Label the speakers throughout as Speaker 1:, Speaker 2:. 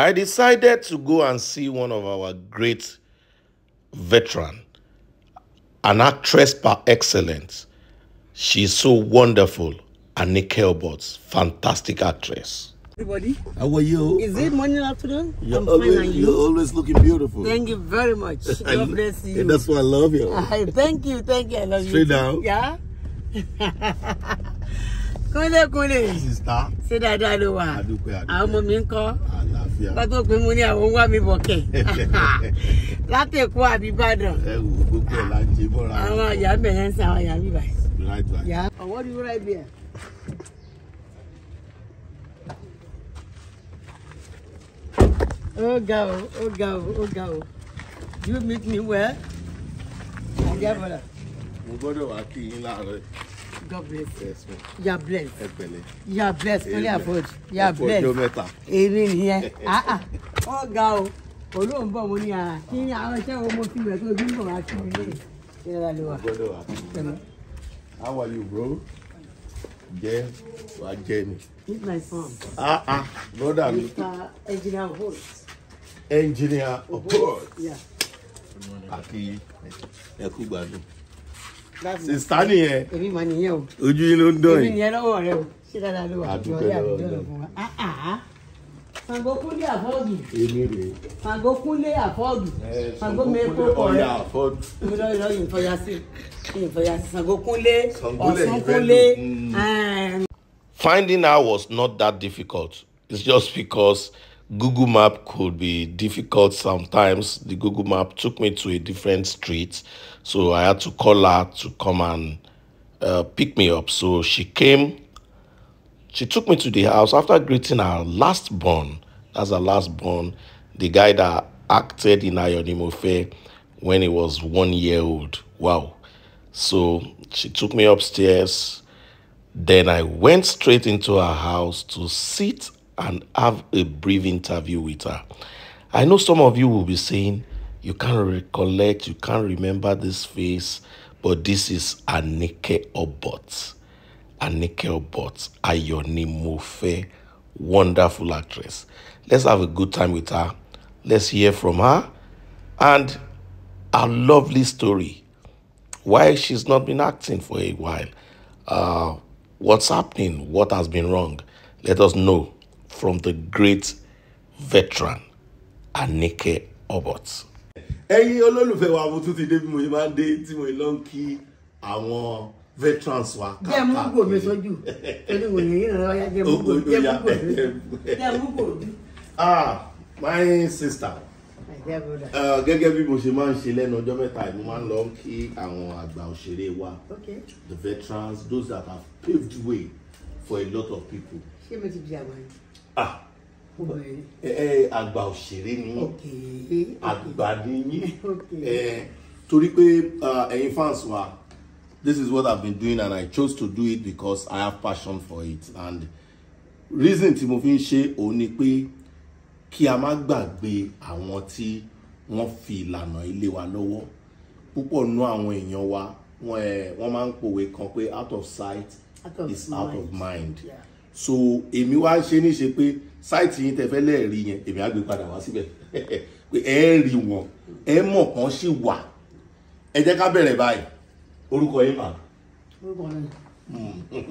Speaker 1: I decided to go and see one of our great veteran, an actress par excellence. She's so wonderful, Anike Obots, fantastic actress.
Speaker 2: Everybody,
Speaker 3: How are you?
Speaker 2: is it morning afternoon?
Speaker 3: You're
Speaker 2: I'm
Speaker 3: always,
Speaker 2: fine and
Speaker 3: you're
Speaker 2: you?
Speaker 3: always looking beautiful.
Speaker 2: Thank you very much.
Speaker 3: I-
Speaker 2: God bless you.
Speaker 3: And that's why I love you.
Speaker 2: Ah, thank you, thank you. I love
Speaker 3: Straight
Speaker 2: you.
Speaker 3: down.
Speaker 2: Yeah. Kúnlé kúnlé.
Speaker 3: Sister,
Speaker 2: Ṣé dáadáa ló wà?
Speaker 3: Adúpẹ́, adúpẹ́.
Speaker 2: Àwọn ọmọ mi ń kọ́.
Speaker 3: àlàáfíà.
Speaker 2: Bá tó pé mo ní àwọn ń wá mi bọ̀ kẹ̀. Látẹ̀kọ́ àbí Ìbàdàn.
Speaker 3: Ẹ wò gbogbo ẹ̀ la ń ṣe bọ́ra.
Speaker 2: Àwọn àyà ń bẹ̀rẹ̀ ń sa àwọn àyà mi báyìí.
Speaker 3: Right, right.
Speaker 2: Yeah. Oh, what do you write there? Oh, go, oh, go, oh, go. You meet me where? My dear brother,
Speaker 3: Mo gbọ́dọ̀ wá kí yín láàárọ̀.
Speaker 2: God bless you.
Speaker 3: Yes, ma'am.
Speaker 2: You are blessed.
Speaker 3: Ẹ pẹ̀lẹ́.
Speaker 2: You are blessed. Only
Speaker 3: Amen.
Speaker 2: afford. You are
Speaker 3: Ẹ kú ọjọ́
Speaker 2: blessed.
Speaker 3: mẹ́ta.
Speaker 2: Èmi nìyẹn. Ah ah. Ó ga o. Olóhùn bọ̀ mo ní ara. Kí ni àwọn iṣẹ́ wo mo fi wẹ̀ tó bí mo wá sí mi lé? Ṣé ẹ lálẹ́ wa?
Speaker 3: Mo gbọ́dọ̀ wá kí yín.
Speaker 2: Pẹ̀lú.
Speaker 3: How are you, bro? Jẹ́ wàá jẹ́ ni.
Speaker 2: Meet my son.
Speaker 3: Ah ah, brother mi.
Speaker 2: Mr. Engineer Holt.
Speaker 3: Engineer Opod.
Speaker 2: Yeah.
Speaker 3: Àti ẹ kú gbádùn.
Speaker 2: That's my
Speaker 3: Sista nìyẹn.
Speaker 2: èmi mà nìyẹn o
Speaker 3: Ojú yín ló ń dán
Speaker 2: èmi
Speaker 3: yìí.
Speaker 2: nìyẹn lọ́wọ́ rẹ o ṣé dáadáa ló wà
Speaker 3: Àdúpẹ́
Speaker 2: Jọ̀ọ́,
Speaker 3: lọ́wọ́
Speaker 2: àdúpẹ́
Speaker 3: Ọlọ́run.
Speaker 2: fún wa. Ah, ah. Ṣàngó kúnlé àfọ́ọ̀dù
Speaker 3: Èmi rèé.
Speaker 2: Ṣàngó kúnlé àfọ́ọ̀dù
Speaker 3: Ẹ
Speaker 2: Ṣàngó mẹ́kọ́ kọ̀
Speaker 3: ọ̀yà
Speaker 2: rẹ
Speaker 3: àfọ́dù.
Speaker 2: mi lọ́ọ́ lọ́ọ́ yìí fọyà sí yìí fọyà sí Ṣàngó kúnlé
Speaker 3: Ṣàngó lẹ̀
Speaker 2: Ọ̀ṣun
Speaker 3: yìí fẹ́
Speaker 2: kúnlé
Speaker 3: lò. Mm.
Speaker 2: ẹ̀ẹ́m,
Speaker 1: Finding her was not that difficult. It's just because Google Map could be difficult sometimes. The Google Map took me to a different street, so I had to call her to come and uh, pick me up. So she came. She took me to the house after greeting her last born. That's her last born, the guy that acted in Ayonimofe when he was one year old. Wow. So she took me upstairs. Then I went straight into her house to sit and have a brief interview with her. I know some of you will be saying, you can't recollect, you can't remember this face, but this is Anike Obot. Anike Obot, Ayoni Mofe, wonderful actress. Let's have a good time with her. Let's hear from her and a lovely story why she's not been acting for a while, uh, what's happening, what has been wrong. Let us know from the great veteran, Anike Obot.
Speaker 3: ẹ̀yin olólùfẹ́ wa mo tún ti dé bí mo ṣe máa ń dé tí mo lọ ń kí àwọn veterans wa
Speaker 2: jẹ́ mú gò mi sójú torí wò ní ìrìn ọ̀yá jẹ́ mú gò jẹ́ mú gò mi jẹ́ mú gò mi.
Speaker 3: ah my sister
Speaker 2: My dear brother.
Speaker 3: uh, gẹ́gẹ́ bí mo ṣe máa ń ṣe lẹ́nu ọjọ́ mẹ́ta yìí mo máa ń lọ kí àwọn àgbà òṣèré wa
Speaker 2: Okay.
Speaker 3: the veterans those that have paved way for a lot of people
Speaker 2: ṣé mo ti di àgbà yìí?
Speaker 3: ah
Speaker 2: mo bẹ̀rẹ̀
Speaker 3: ẹ ẹ àgbà òṣèré ni yín.
Speaker 2: okay.
Speaker 3: àgbà ni yín
Speaker 2: Okay.
Speaker 3: Eh, torí pé uh, ẹ̀yin fans wa this is what I've been doing and I chose to do it because I have passion for it and reason tí mo fi ń ṣe òun ni pé kí a má gbàgbé àwọn tí wọ́n fi ìlànà ilé wa lọ́wọ́ púpọ̀ nú àwọn èèyàn wa wọ́n ẹ̀ wọ́n máa ń pòwe kan pé out of sight
Speaker 2: Out of
Speaker 3: is out of
Speaker 2: mind.
Speaker 3: mind
Speaker 2: Yeah.
Speaker 3: so èmi wá ṣe ní ṣe pé sáìtì yín tẹ fẹ́ lẹ́ẹ̀rí yẹn èmi á gbé padà wá síbẹ̀ pé ẹ rí wọn ẹ mọ̀ kàn sí wà ẹ jẹ́ ká bẹ̀rẹ̀ báyìí orúkọ yín mà.
Speaker 2: orúkọ mi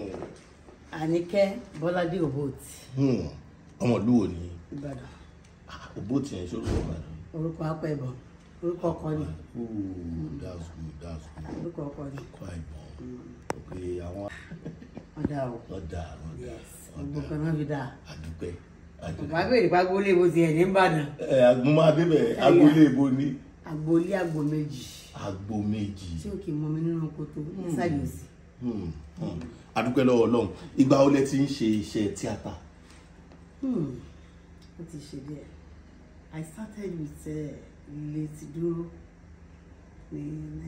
Speaker 2: Àníkẹ́ Bọ́ládé Òbóòtì
Speaker 3: Hmm, ọmọ ìlú wo ni
Speaker 2: Ìbàdàn
Speaker 3: òbó tiẹ̀ ṣó ló wà ní.
Speaker 2: orúkọ apẹ̀bọ̀ orúkọ ọkọ ni
Speaker 3: Ooh, that's good that's good
Speaker 2: orúkọ ọkọ ni
Speaker 3: quite bon ok àwọn
Speaker 2: ọ̀dà o
Speaker 3: ọ̀dà ọ̀dà
Speaker 2: yes gbogbo kan náà fi dáa
Speaker 3: àdúpẹ́ àdúpẹ́.
Speaker 2: bàbá béèrè pa agboolé mo ti ẹ̀ ní Ìbàdàn
Speaker 3: ẹ àgbọ̀n adébẹ̀ agboolé ibo ní
Speaker 2: agboolé agbo méjì
Speaker 3: agbo méjì.
Speaker 2: tí ó kì í mọ mi nínú kòtò nísàlẹ̀ òsì
Speaker 3: Hmm, hmm. adúpẹ́ lọ́wọ́ ọlọ́run ìgbà wo lẹ ti ń ṣe iṣẹ́ tíátà.
Speaker 2: Hmm, ó ti ṣe díẹ̀ I started with uh, Létí Dúró ní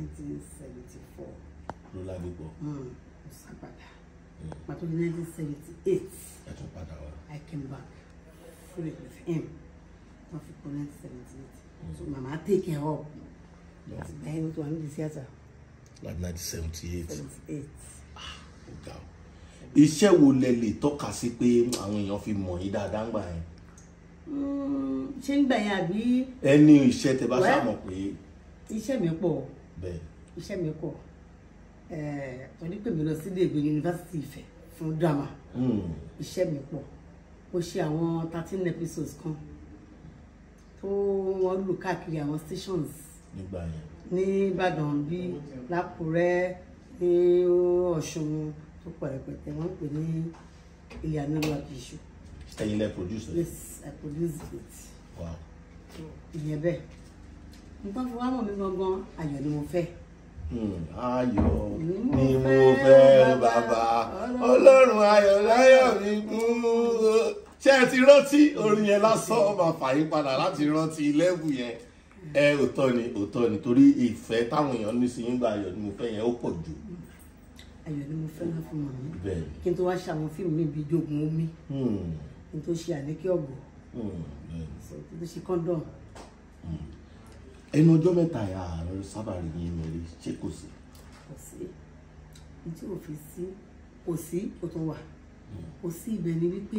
Speaker 2: 1974
Speaker 3: lọ́la gbogbo
Speaker 2: Hmm, mo sá padà pàtó ní 1978
Speaker 3: ẹ tún padà wá.
Speaker 2: I came back fully with him wọ́n fi kọ́ 1978 so mama take care of láti gba ẹni tó wà nídìí theatre
Speaker 3: like nineteen seventy eight
Speaker 2: 78
Speaker 3: ọ̀gá o. iṣẹ́ wo lẹ lè tọ́ka sí pé àwọn èèyàn fi mọ̀ yín dáadáa ń gbà yẹn.
Speaker 2: Hmm, ṣé ń gbà yẹn àbí
Speaker 3: ẹni iṣẹ́ tẹ bá
Speaker 2: Well-
Speaker 3: ṣàmọ̀ pé
Speaker 2: iṣẹ́ mi pọ̀
Speaker 3: bẹ́ẹ̀
Speaker 2: iṣẹ́ mi pọ̀ ẹ̀ẹ́ torí pé mi lọ sí ilé ìwé yunifásitì Ifẹ̀ fún drama
Speaker 3: Hmm.
Speaker 2: iṣẹ́ mi pọ̀ mo ṣe àwọn thirteen episodes kan tó wọ́n lù káàkiri àwọn stations
Speaker 3: nígbà yẹn
Speaker 2: ní Ìbàdàn bí lákùrẹ́ ní Ọ̀ṣun tó pọ̀ rẹpẹtẹ wọ́n ń pè ní ilé anílùú àkìṣù
Speaker 3: ẹ̀yin lẹ produce ẹ̀
Speaker 2: yes I produce it
Speaker 3: wow
Speaker 2: ìyẹn bẹ́ẹ̀ nǹkan fi wá mọ̀ mí gangan ayọ̀ ni mo fẹ́
Speaker 3: Hmm. ayọ̀
Speaker 2: Ni
Speaker 3: ni
Speaker 2: mo
Speaker 3: mo
Speaker 2: fẹ́,
Speaker 3: fẹ́
Speaker 2: bàbá.
Speaker 3: bàbá ọlọ́run ayọ̀ láyọ̀ mi kún ṣé ẹ ti rántí orin yẹn lásán ó máa fà yín padà láti rántí lẹ́bù yẹn ẹ òótọ́ ni òótọ́ ni torí ìfẹ́ táwọn èèyàn ní sí yín gba ayọ̀ ni mo fẹ́ yẹn ó pọ̀ jù
Speaker 2: ayọ̀ ni mo fẹ́ náà fún mọ̀ mí
Speaker 3: bẹ́ẹ̀ ni
Speaker 2: kí n tó wá ṣe àwọn fíìmù mi bíi jogun omi
Speaker 3: Hmm.
Speaker 2: kí n tó ṣe àlékè ọ̀gbọ̀
Speaker 3: Hmm. bẹ́ẹ̀ ni.
Speaker 2: so kí n tó ṣe kọ́ńdọ̀m
Speaker 3: ẹnu ọjọ́ mẹ́ta yà àárọ̀ sábà rí yín mẹ́rí ṣé kò sí
Speaker 2: kò sí ní tí ò fi sí kò sí kò tó wà kò sí ibẹ̀ ni wípé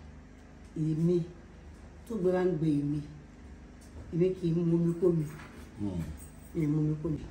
Speaker 2: èmi tó gbéra ń gbé èmi èmi kì í mú omi kó mi
Speaker 3: Hmm.
Speaker 2: mi ì mú omi kó mi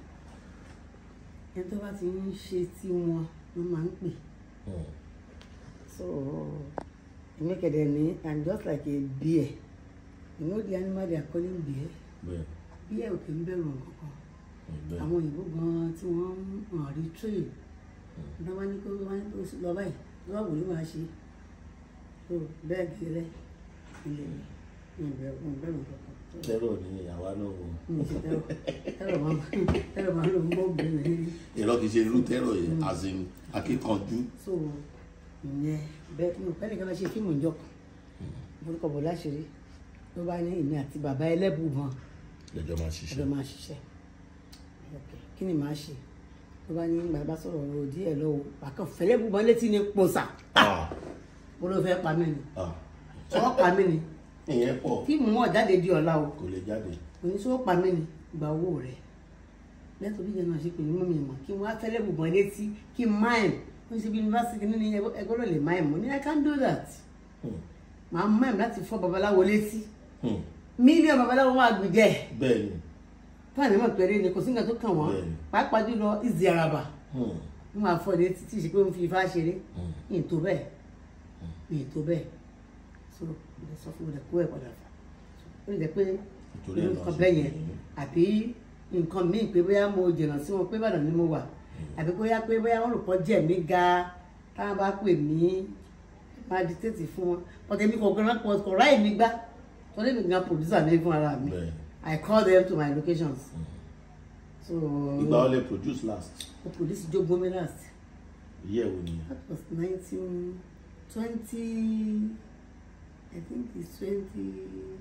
Speaker 2: ẹni tó bá ti ń ṣe tí wọn ló máa ń pè
Speaker 3: Hmm.
Speaker 2: so èmi kẹ̀dẹ̀ ní i'm just like a bear you know the animal they are calling bear
Speaker 3: bẹ́ẹ̀
Speaker 2: bear ò kì í bẹ̀rù nǹkan kan
Speaker 3: bẹ́ẹ̀
Speaker 2: àwọn òyìnbó gan tí wọ́n ń hàn rí train ní wọ́n ní kó wọ́n ní kó lọ báyìí lọ́wọ́ ló máa ṣe so bẹ́ẹ̀ gẹ́rẹ́ ilé mi ìbẹ̀rù ìbẹ̀rù kankan
Speaker 3: tẹ́rọ̀ ni àwa náà wọ̀
Speaker 2: mi ì ṣe tẹ́rọ tẹ́rọ máa tẹ́rọ máa ló ń bọ́ bẹ̀rẹ̀
Speaker 3: èrò kìí ṣe irú tẹ́rọ̀ yẹn as in akíkanjú
Speaker 2: so ìyẹn bẹ́ẹ̀ mi ò pẹ́ nìkan lọ ṣe fíìmù ìjọ kan orúkọ bò láṣìírí ló bá ní èmi àti bàbá ẹlẹ́bùbọn
Speaker 3: lẹ́jọ́ máa
Speaker 2: ẹjọ́
Speaker 3: ṣiṣẹ́
Speaker 2: máa ṣiṣẹ́ ok kí ni màá ṣe ló bá ní bàbá sọ̀rọ̀ ọ̀rọ̀ díẹ̀ lọ́wọ́ bàkàn fẹ́lẹ́bùbọn létí ní pòsà
Speaker 3: Ah,
Speaker 2: mo ló fẹ́ pa mí ni
Speaker 3: ah.
Speaker 2: sọ́wọ́ pa mí ni
Speaker 3: ìyẹn pọ̀
Speaker 2: fíìmù wọn jáde di ọ̀la o
Speaker 3: kò lè jáde
Speaker 2: oníṣòwò pa mí ni gba owó rẹ̀ lẹ́tọ̀ bí jẹ́nu àṣepè ní mọ́mí mọ̀ kí wọ́n á fẹ́lẹ́bùbọn létí kí n máìm ó ṣe bí yunifásitì ní ẹgbẹ́ ló lè máìm mo ní I can do that
Speaker 3: Hmm.
Speaker 2: màá máìm láti fọ́ babaláwo létí
Speaker 3: Hmm.
Speaker 2: mílíọ̀nù babaláwo wọn àgbìjẹ́
Speaker 3: bẹ́ẹ̀ ni
Speaker 2: fúlàní mọ̀ pẹ̀lú ni kò sí nǹkan tó kàn wọ́n
Speaker 3: Bẹ́ẹ̀ni.
Speaker 2: pàápàá jùlọ ìzì àràbà
Speaker 3: Hmm.
Speaker 2: wọn máa fọ létí tí ì ṣe pé wọn fi ifá ṣeré
Speaker 3: Hmm.
Speaker 2: yìí tó bẹ́ẹ̀ yìí tó bẹ́ẹ̀ so mo lè sọ fún mi lè kó ẹ̀ padà fà ó lè jẹ́ pé
Speaker 3: Nítorí
Speaker 2: irú
Speaker 3: ẹ̀ náà
Speaker 2: nǹkan
Speaker 3: ṣe
Speaker 2: bẹ́ẹ̀
Speaker 3: pè
Speaker 2: yẹn
Speaker 3: é.
Speaker 2: àbí nǹkan míì pé bóyá mo jìnnà sí wọn pé Ìbàdàn ni mo wà àbí bóyá pé bóyá wọn rò pọ̀ jẹ́ mi ga táwọn bá pè mí máa dictate fún wọn ọ̀tẹ̀ mi kò gbọ́n kò ráì mi gbá torí mi gan producer mi fún ara mi
Speaker 3: Bẹ́ẹ̀.
Speaker 2: I call them to my locations so
Speaker 3: ìgbà wo lè produce last
Speaker 2: mo produce jogun mi last
Speaker 3: iye wo ni
Speaker 2: that was nineteen twenty I think it's twenty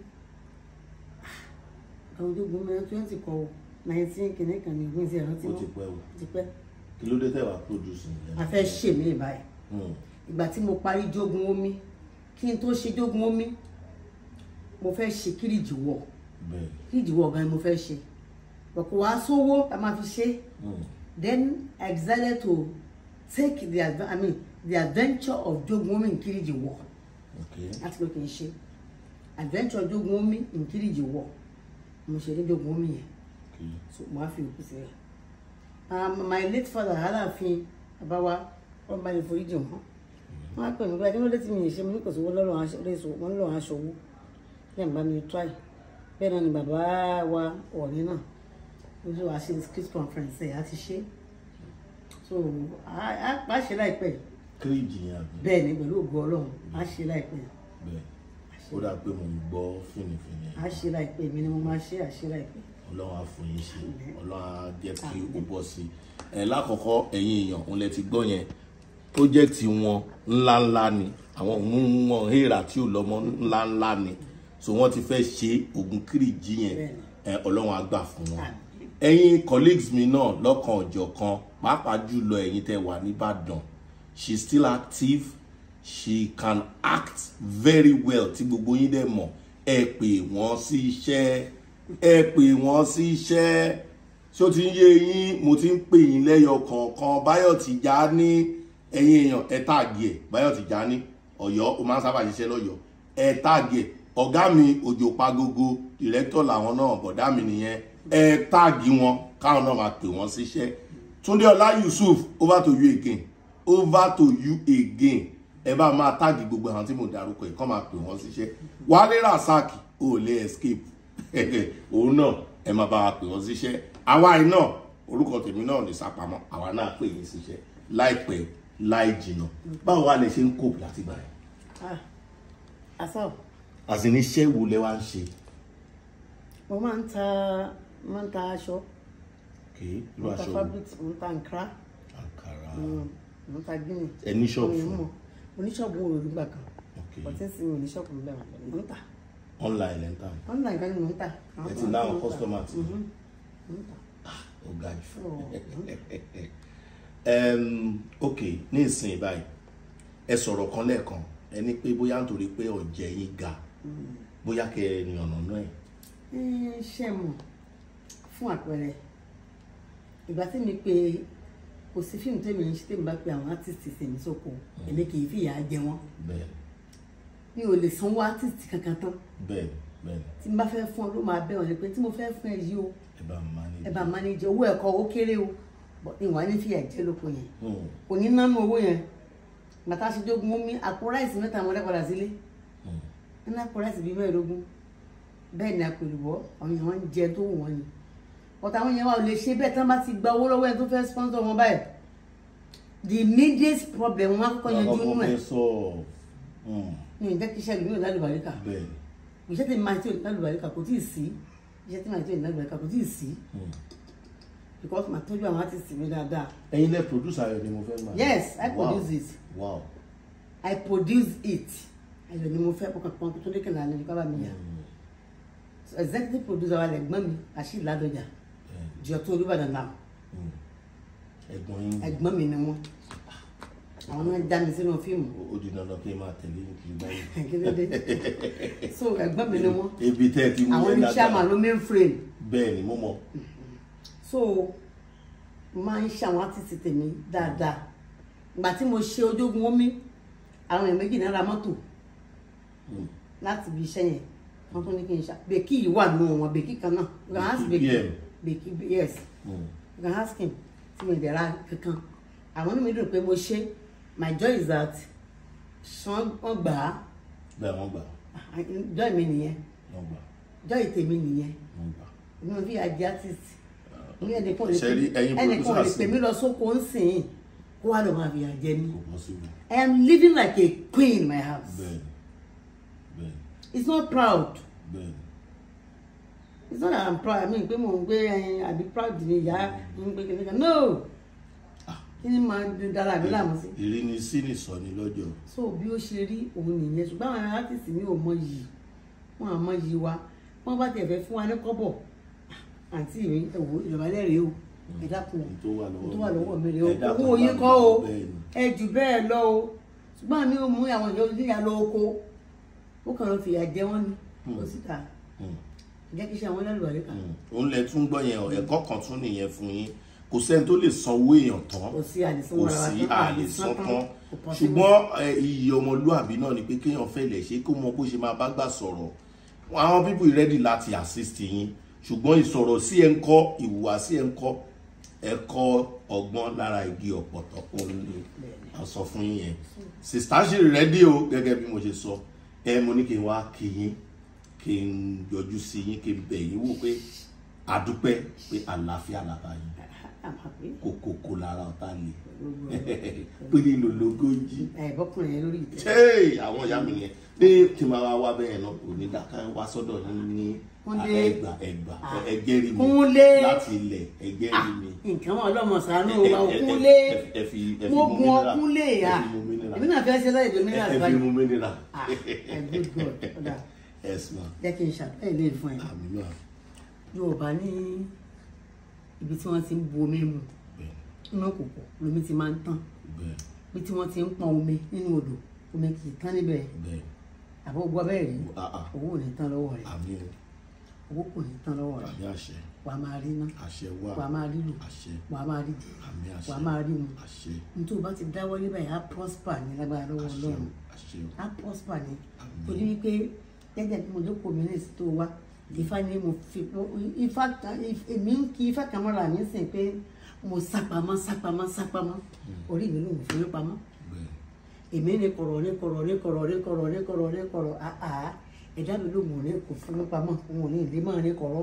Speaker 2: àwọn jogun mi twenty kọ nineteen kìíní kan ní ìwé ìṣe ìrántí
Speaker 3: ó
Speaker 2: wọn
Speaker 3: ti pẹ́ o
Speaker 2: ti pẹ́
Speaker 3: kí ló dé tẹ́wàá produce yẹn
Speaker 2: a fẹ́ ṣe mí báyìí
Speaker 3: Hmm.
Speaker 2: ìgbà tí mo parí jogun omi kí n tó ṣe jogun omi mo fẹ́ ṣe kíríjì wọ̀
Speaker 3: bẹ́ẹ̀
Speaker 2: kíríjì wọ̀ gan ni mo fẹ́ ṣe bọ̀kọ̀ wá sówó la máa fi ṣe
Speaker 3: Hmm.
Speaker 2: then I decided to take the adv- I mean the adventure of jogun omi in kíríjì wọ̀
Speaker 3: okay
Speaker 2: láti pé kì í ṣe adventure jogun omi in kíríjì wọ̀ mo ṣe ní jogun omi yẹn
Speaker 3: okay
Speaker 2: so mo á fi òkú sílẹ̀ um, my late father aláàfin àbáwá wọn bá lè forí jì wọn wọn á pè mí pé adéwọlé tí mi ì ṣe mo ní kò sówó lọ́rùn aṣọ léṣo wọn lọ́rùn aṣọ owó lẹ́yìn bá mi try bẹ́ẹ̀ náà ni bàbá wa ọ̀rẹ́ náà ó ṣe wàá ṣe script conference ẹ̀ á ti ṣe so á á ṣe láìpẹ́
Speaker 3: kéèjì yẹn àbí
Speaker 2: bẹ́ẹ̀ ni pẹ̀lú ògo ọlọ́run á ṣe láìpẹ́
Speaker 3: bẹ́ẹ̀ ó dà pé mo ń gbọ́ fìnnìfìnnì
Speaker 2: á ṣe láìpẹ́ èmi ni mo máa ṣe àṣe láìpẹ́
Speaker 3: ọlọ́run á fún yín ṣe ọlọ́run á jẹ́ kí ó bọ́ sí i ẹ̀ lákọ̀ọ́kọ́ ẹ̀yin èèyàn òun lẹ ti gbọ́ yẹn project wọn ńláńlá ni àwọn òun wọn hèrà tí ò lọ́mọ ńláńlá ni so wọ́n ti fẹ́ ṣe ògùn kìrìjì yẹn
Speaker 2: Bẹ́ẹ̀ni.
Speaker 3: ẹ̀ ọlọ́run á gbà fún wọn
Speaker 2: Àmín.
Speaker 3: ẹ̀yin colleagues mi náà lọ́kàn ọ̀jọ̀kan pàápàá jùlọ ẹ̀yin tẹ́ wà nìbàdàn she is still active she can act very well tí gbogbo yín dẹ̀ mọ̀ ẹ pè wọ́n sí iṣẹ́ ẹ pè wọ́n sí iṣẹ́ ṣé ó ti ń yé yín mo ti ń pè yín lẹ́yọ kọ̀ọ̀kan Báyọ̀ Tìjání ẹ̀yin èèyàn ẹ táàgì ẹ̀ Báyọ̀ Tìjání Ọ̀yọ́ ó máa ń sábà ṣiṣẹ́ lọ́yọ̀ọ́ ẹ táàgì ẹ̀ ọ̀gá mi òjò pagogo director làwọn náà bọ̀dá mi nìyẹn ẹ táàgì wọn káwọn náà máa pè wọ́n síṣẹ́ túndé ọlá yusuf over to you again over to you again ẹ bá máa táàgì gbogbo àwọn tí mo dárúkọ ẹ kọ́ máa pè wọ́n síṣẹ́ wálé rasaki ò lè escape òun náà ẹ máa bá wa pè wọ́n síṣẹ́ àwa yìí náà orúkọ tèmi náà ní sápamọ́ àwa náà pè yín síṣẹ́ láìpẹ́ láì jìnnà báwo wá lè ṣe ń cope láti gbà yẹn
Speaker 2: ah asọ
Speaker 3: àti ní iṣẹ́ wo lẹ wá ń ṣe
Speaker 2: mo máa ń ta máa ń ta aṣọ
Speaker 3: kì í irú
Speaker 2: mo ń ta
Speaker 3: aṣọ wo
Speaker 2: fabric mo ń ta nkra
Speaker 3: àǹkárá
Speaker 2: mo ń ta gíní
Speaker 3: ẹ ní ṣọ́ọ̀bù fún
Speaker 2: mo oníṣọ́ọ̀bù wo lórí gbà kan
Speaker 3: ok
Speaker 2: ọtí ń sin oníṣọ́ọ̀bù lẹ́wọ̀n mo ń ta
Speaker 3: online lẹ́ ń tà ní
Speaker 2: online kan ni mo ń ta
Speaker 3: ẹ ti láwọn customer ti
Speaker 2: mo ń ta
Speaker 3: ó ga jù
Speaker 2: Oh.
Speaker 3: um, ok ní ìsìn báyìí ẹ sọ̀rọ̀ kan lẹ́ẹ̀kan ẹ ní pé bóyá nítorí pé ọ̀jẹ̀ yín ga bóyá kẹ ẹ ní ọ̀nà náà ẹ̀
Speaker 2: Ẹ, ṣe mọ̀ fún àpẹẹrẹ ìgbà tí mi pe kò sí fíìmù tèmi ń ṣe tèmi bá pe àwọn artiste tèmi sóko èmi kì í fìyà jẹ wọn
Speaker 3: bẹ́ẹ̀
Speaker 2: mi ò lè sanwó artiste kankan tán
Speaker 3: bẹ́ẹ̀ bẹ́ẹ̀
Speaker 2: tí n bá fẹ́ fún ọ ló máa bẹ̀ wọ́n ni pé tí mo fẹ́ fún ẹ yìí o
Speaker 3: ẹ bá mi máa ní
Speaker 2: ẹ bá manage owó ẹ̀kọ́ owó kéré o bọ̀ ìwà ní fìyà jẹ lóko yẹn
Speaker 3: Hmm,
Speaker 2: kò ní nánú owó yẹn bàtà aṣojógun omi àpò ráìsì mẹ́ta àwọn ọlẹ́padà sílé
Speaker 3: hmm.
Speaker 2: nínú àpò ráìsì bíi mẹ́ẹ̀ẹ́dógún bẹ́ẹ̀ ni àpèlúbọ́ àwọn èèyàn wọn ń jẹ tó wù wọ́n ni ọ̀tá àwọn èèyàn wa ò lè ṣe bẹ́ẹ̀ tí wọ́n bá ti gba owó lọ́wọ́ ẹni tó fẹ́ sponsor wọn báyìí the immediate problem wọn á kọ́kọ́ yanjú nínú ẹ̀
Speaker 3: Àkọ́kọ́ fẹ́ sọ hmm,
Speaker 2: ní ìjẹ́ kí iṣẹ́ ìlú yóò lálùbáríkà
Speaker 3: bẹ́ẹ̀
Speaker 2: iṣẹ́ tí màá tí ò ní lálùbáríkà kò tíì sí iṣẹ́ tí màá tí ò ní lálùbáríkà kò tíì sí
Speaker 3: hmm.
Speaker 2: because màá tọ́jú àwọn artist mi dáadáa
Speaker 3: ẹ̀yin lẹ producer ayọ̀ ni mo fẹ́ máa
Speaker 2: yes I
Speaker 3: Wow.
Speaker 2: produce it
Speaker 3: wow
Speaker 2: I produce it ayọ̀ ni mo fẹ́ kọ́kàn pọ́n tó dékè lálẹ́ nípa bá mi yà
Speaker 3: Hmm,
Speaker 2: so executive producer wa lẹ̀gbọ́n mi àṣì ládọjà
Speaker 3: bẹ́ẹ̀
Speaker 2: jọ tó olúbàdàn náà
Speaker 3: hmm. ẹ̀gbọ́n yín
Speaker 2: ẹ̀gbọ́n mi ni wọ́n àwọn náà já mi sínú fíìmù
Speaker 3: ó di dandan kí n máa tẹ̀lé ní kiri báyìí
Speaker 2: kí ló dé so ẹ̀gbọ́n mi ni wọ́n
Speaker 3: ibi tẹ́ ẹ ti mú
Speaker 2: àwọn
Speaker 3: yẹn
Speaker 2: ní chairman ló main frame
Speaker 3: bẹ́ẹ̀ ni mo mọ̀
Speaker 2: so máa ń ṣe àwọn artist tèmi dáadáa ìgbà tí mo ṣe ojógun omi àwọn èèyàn méjì náà ra mọ́tò
Speaker 3: Hmm.
Speaker 2: láti ibi iṣẹ́ yẹn wọ́n tún ní kí n ṣá bèkì yìí wà nù wọn bèkì kan náà you can ask
Speaker 3: Bèkì
Speaker 2: bèkì
Speaker 3: PM.
Speaker 2: bèkì yes
Speaker 3: Hmm.
Speaker 2: you can ask him tí mo ìdẹ̀ra kankan àwọn inú mi dùn pé mo ṣe my joy is that ṣan wọ́n gbà á
Speaker 3: bẹ́ẹ̀ wọ́n gbà
Speaker 2: joy mi nìyẹn
Speaker 3: wọ́n gbà
Speaker 2: joy tèmi nìyẹn
Speaker 3: wọ́n gbà.
Speaker 2: èmi ò fi àjẹ artist ní ẹnìkan ò lè
Speaker 3: Ṣé rí
Speaker 2: pè
Speaker 3: ẹ̀yin
Speaker 2: ẹnìkan ò lè
Speaker 3: producers
Speaker 2: pè mí lọ sóko ń sìn kó wá lọ máa fi àjẹ mi
Speaker 3: kò possible
Speaker 2: I am living like a queen in my house
Speaker 3: bẹ́ẹ̀ ni bẹ́ẹ̀ ni
Speaker 2: it's not proud
Speaker 3: bẹ́ẹ̀ ni
Speaker 2: it's not that I'm proud I mean pé mò ń gbé ẹyin àbí proud ni ìyá ń gbé kékeré no kí ni máa dára mi láàmú sí
Speaker 3: ìrínisí nìsọ̀ni lọ́jọ́
Speaker 2: so bí ó ṣe rí òun nìyẹn ṣùgbọ́n àwọn artist mi ò mọ yìí wọn àmọ yìí wa wọn bá tiẹ̀ fẹ́ fún wa ní kọ́bọ̀ àǹtí mi ẹ̀wò ìjọba lẹ́rìí o ẹ dákun
Speaker 3: Ohun tó wà lọ́wọ́
Speaker 2: ohun tó wà lọ́wọ́ mi rèé o
Speaker 3: ẹ dákun
Speaker 2: owó
Speaker 3: bá
Speaker 2: yín
Speaker 3: mi
Speaker 2: kọ́ o
Speaker 3: bẹ́ẹ̀ ni.
Speaker 2: ẹ jù bẹ́ẹ̀ lọ o ṣùgbọ́n àmì ò mú àwọn ìyá oníyà lọ oko ó kàn lọ fìyà jẹ wọ́n ni ó sì ta
Speaker 3: Hmm.
Speaker 2: jẹ́ kí iṣẹ́ àwọn lẹ́rù àríkà
Speaker 3: òun lẹ tún gbọ́ yẹn o, ẹ̀kọ́ kan tún nìyẹn fún yín kò sẹ́ni tó lè sanwó èèyàn tán
Speaker 2: kò sí àdìsán
Speaker 3: kò
Speaker 2: wọn
Speaker 3: sí àlè san tán
Speaker 2: kò possible.
Speaker 3: ṣùgbọ́n ẹ, iyì ọmọlúàbí náà ni pé kéèyàn fẹ́ lè ṣe kó mọ bó ṣe máa bá gbà sọ̀rọ̀ àwọn people ready láti assist yín ṣùgbọ́n ìsọ̀rọ̀ sí ẹ̀ ń kọ́ ìhùwà sí ẹ̀ ń kọ́ ẹ kọ́ ọgbọ́n lára igi ọ̀pọ̀tọ́ òun ni a sọ fún yín yẹn sista ṣì ready o gẹ́gẹ́ bí mo ṣe sọ ẹ mo ní kí n wá kí yín kí n yọjú sí yín kí n bẹ̀ yín wò pé àdúpẹ́ pé àlàáfíà làbá yín
Speaker 2: àmọ́ pé
Speaker 3: kòkòkò lára ọ̀tá lè pélé lòlógójì
Speaker 2: ẹ̀bọ́kùnrin yẹn lórí ìtẹ́
Speaker 3: ṣé àwọn ìyá mi yẹn ní tí máa wá wá bẹ́ẹ̀ náà kò ní dáká wá sọ́dọ̀ ní ní
Speaker 2: Kúnlé.
Speaker 3: ẹgbà ẹgbà ẹgẹ́rì mi
Speaker 2: Kúnlé.
Speaker 3: láti ilẹ̀ ẹgẹ́rì mi.
Speaker 2: nǹkan wọn ọlọ́mọ sàánú
Speaker 3: Ẹ-
Speaker 2: wa
Speaker 3: ẹ- ẹ-
Speaker 2: òkúnlé
Speaker 3: ẹ- ẹ fi ẹ fi
Speaker 2: mo
Speaker 3: mú
Speaker 2: gun
Speaker 3: mineral.
Speaker 2: ọkúnlé
Speaker 3: ẹ
Speaker 2: yá
Speaker 3: fi mú mineral.
Speaker 2: èmi náà fẹ́ ṣe láì dé
Speaker 3: ẹ
Speaker 2: mineral
Speaker 3: ẹ fi
Speaker 2: báyìí
Speaker 3: mú mineral.
Speaker 2: ah ẹ good god ọ̀dà
Speaker 3: yes ma
Speaker 2: jẹ́ kí n ṣàtẹ́ ilé fún ẹ
Speaker 3: àmì náà
Speaker 2: yorùbá ní ibi tí wọ́n ti ń bu omi mu
Speaker 3: bẹ́ẹ̀
Speaker 2: inú kòkò lomi ti máa ń tán
Speaker 3: bẹ́ẹ̀
Speaker 2: ibi tí wọ́n ti ń pọn omi nínú odò omi kì í tán níbẹ̀
Speaker 3: bẹ́ẹ̀
Speaker 2: àbọ̀ gbọ́ bẹ́ẹ̀ rí
Speaker 3: ah ah
Speaker 2: owó ò ní tán lọ́wọ́ rẹ̀
Speaker 3: àmì o
Speaker 2: owó kò ní tán lọ́wọ́ rẹ̀
Speaker 3: àmì àṣẹ
Speaker 2: wà á máa rí ná
Speaker 3: àṣẹ wà
Speaker 2: wà á máa rí lò
Speaker 3: àṣẹ
Speaker 2: wà á máa rí jẹ
Speaker 3: àmì àṣẹ
Speaker 2: wà á máa rí mu
Speaker 3: àṣẹ
Speaker 2: nítorí o bá ti dáwọ́ níbẹ̀ yà á prosper ní lágbára lọ́wọ́
Speaker 3: àṣẹ
Speaker 2: ọlọ́run
Speaker 3: àṣẹ
Speaker 2: á prosper ní
Speaker 3: Àmín.
Speaker 2: torí wípé gẹ́gẹ́ bí mo jókòó mi ní ìsìtò wa ifá ni mo fi ifá kan èmi ń kí ifá kan mọ́ra mi sìn pé mo sápamọ́ sápamọ́ sápamọ́ orí mi ló ń fi mí pamọ́
Speaker 3: bẹ́ẹ̀
Speaker 2: èmi ní kọ̀rọ̀ ní kọ̀rọ̀ ní kọ̀rọ̀ ní kọ̀rọ̀ ní kọ̀rọ̀ ní kọ̀rọ̀ àá ẹ̀dá mi ló mọ̀ ní kò fún mi pamọ́ òun ò ní ìdí mọ́ ní kọ̀rọ̀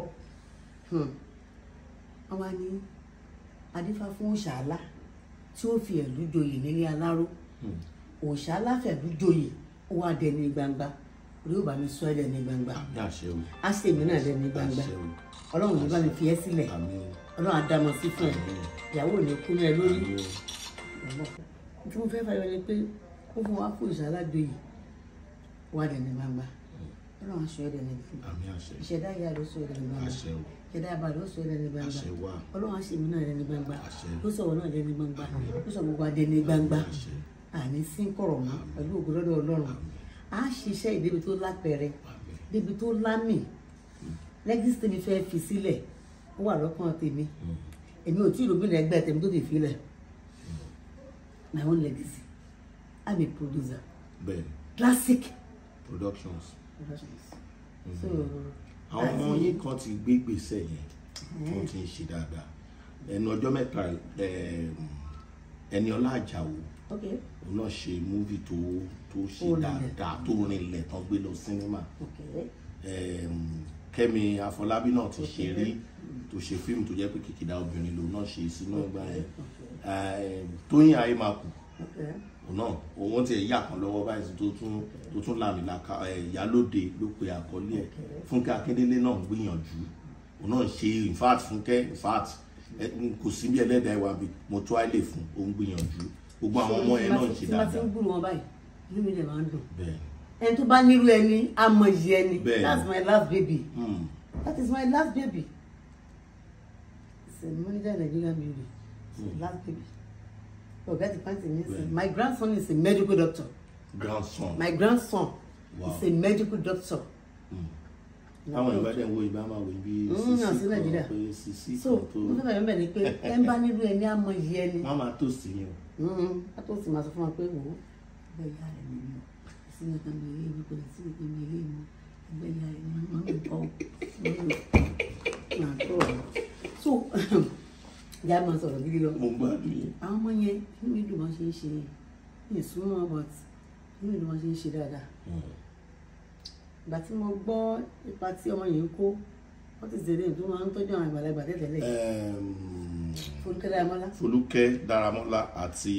Speaker 2: wọ́n wá ní adífá fún òṣàlá tí ó fi ẹ̀lú joyè nílé aláró òṣàlá fẹ̀lú joyè ó wá dẹni gbangba orí ò bá mi sọ ẹ́ dẹni gbangba
Speaker 3: àmì àṣẹ o
Speaker 2: á sì èmi náà dẹni gbangba
Speaker 3: àṣẹ o
Speaker 2: ọlọ́run ní bá mi fi ẹ́ sílẹ̀
Speaker 3: àmì o
Speaker 2: ọlọ́run á dá mọ sí fún ẹ ìyàwó ò ní kú mẹ́ lórí
Speaker 3: àmì o
Speaker 2: tí mo fẹ́ fàyọ ni pé ó fún wa fún ìṣàlá joyè wá dẹni gbangba ọlọ́run aṣọ ẹ̀ dẹni gbangba
Speaker 3: àmì àṣẹ
Speaker 2: ìṣẹ̀dá ìyá ló sọ ẹ̀ dẹni gbangba
Speaker 3: àṣẹ o
Speaker 2: ìṣẹ̀dá àbàdàn ó sọ ẹ̀ dẹni gbangba
Speaker 3: àṣẹ wà
Speaker 2: ọlọ́run àṣemí náà dẹni gbangba
Speaker 3: Àṣẹ.
Speaker 2: ló sọ̀rọ̀ náà dẹni gbangba ló sọ gbogbo adẹni gbangba
Speaker 3: àṣẹ
Speaker 2: àní sí ń kọ̀rọ̀ mọ́ pẹ̀lú ògo lọ́dọ̀ ọlọ́run á ṣiṣẹ́ ìdébi tó lápẹẹrẹ
Speaker 3: àmì
Speaker 2: débi tó lámì lẹ́gísì tèmi fẹ́ fi sílẹ̀ ó wà lọ́kàn tèmi èmi ò tí ì lóbìnrin ẹgbẹ́ tèmi tó ti filẹ̀ my own legacy i'm a producer
Speaker 3: bẹ́ẹ̀
Speaker 2: classic
Speaker 3: productions
Speaker 2: productions so
Speaker 3: àwọn ọmọ yín kan ti gbé gbèsè yẹn tó ti ń ṣe dáadáa ẹnu ọjọ́ mẹ́ta ẹm, Ẹniọlá Àjàó
Speaker 2: okay
Speaker 3: òun náà ṣe múvì tó tó ṣe
Speaker 2: Ó rinlẹ̀.
Speaker 3: dáadáa tó rinlẹ̀ tán gbé lọ sinimá
Speaker 2: okay
Speaker 3: Ẹm, Kẹ́mi Afọlábí náà ti ṣe rí tó ṣe fíìmù tó jẹ́ pé kìkìdá obìnrin lòun náà ṣe sínú ìgbà yẹn Ẹm, Tóyìn Ayémakù
Speaker 2: okay
Speaker 3: òun náà òun ti yà kan lọ́wọ́ báyìí tó tún tó tún làmìlaka ẹ̀ ìyálóde ló pe àkọlé ẹ̀ Fúnkẹ́ Akíndélé náà ń gbìyànjú òun náà ń ṣe in fact Fúnkẹ́ in fact ẹ, n kò sí bí ẹlẹ́dàá ìwà bí mo tó àìlè fún òun gbìyànjú gbogbo àwọn ọmọ yẹn náà ń ṣe
Speaker 2: tí wọ́n ti
Speaker 3: dáadáa
Speaker 2: ń gbúrò wọn báyìí inú mi dẹ̀ máa ń dùn
Speaker 3: bẹ́ẹ̀
Speaker 2: ẹni tó bá nílò ẹni amọ̀yì ẹni
Speaker 3: Bẹ́ẹ̀.
Speaker 2: that's my last baby
Speaker 3: Hmm.
Speaker 2: that is my last baby it's a manager Nigerian beauty it's a last baby ọ̀gá ti pàǹtí mi sìn
Speaker 3: Bẹ́ẹ̀.
Speaker 2: my grandson is a medical doctor
Speaker 3: grandson
Speaker 2: my grandson
Speaker 3: Wow.
Speaker 2: is a medical doctor
Speaker 3: táwọn ìbá dẹ̀ ń wo ìbá máa wò bí
Speaker 2: Mm, náà sí Nàìjíríà.
Speaker 3: pé sisi
Speaker 2: so
Speaker 3: kan tó
Speaker 2: mo fẹ́ bẹ̀rẹ̀ bẹ́ẹ̀ ni pé ẹ ń bá nílò ẹni amọ̀yì ẹni
Speaker 3: wọ́n máa tó sí ni o
Speaker 2: a tó sì máa sọ fún wa pé wò ó ẹgbẹ́ ìyá rẹ̀ ni mi ò sí ẹ̀ka mi ilé mi kò lè sí ẹ̀ka mi ilé mi ẹgbẹ́ ìyá rẹ̀ ni mi máa ń kọ́ máa tó ọ̀rọ̀ so ìyá máa sọ̀rọ̀ gidi lọ
Speaker 3: mo gbádùn yẹn
Speaker 2: àwọn ọmọ yẹn inú mi dùn wọ́n ṣe ń ṣe ní ìsúnmọ́ but inú mi dùn wọ́n ṣe ń ṣe dáadáa ìgbà tí mo gbọ́ ipa tí ọmọ yẹn ń kó wọ́n ti ṣèlérí tó máa ń tọ́jú àwọn àgbàlagbà tẹ́tẹ́lẹ̀
Speaker 3: Ẹm,
Speaker 2: Fọlúkẹ́ Dáramọ́lá
Speaker 3: Folúkẹ́ Dáramọ́lá àti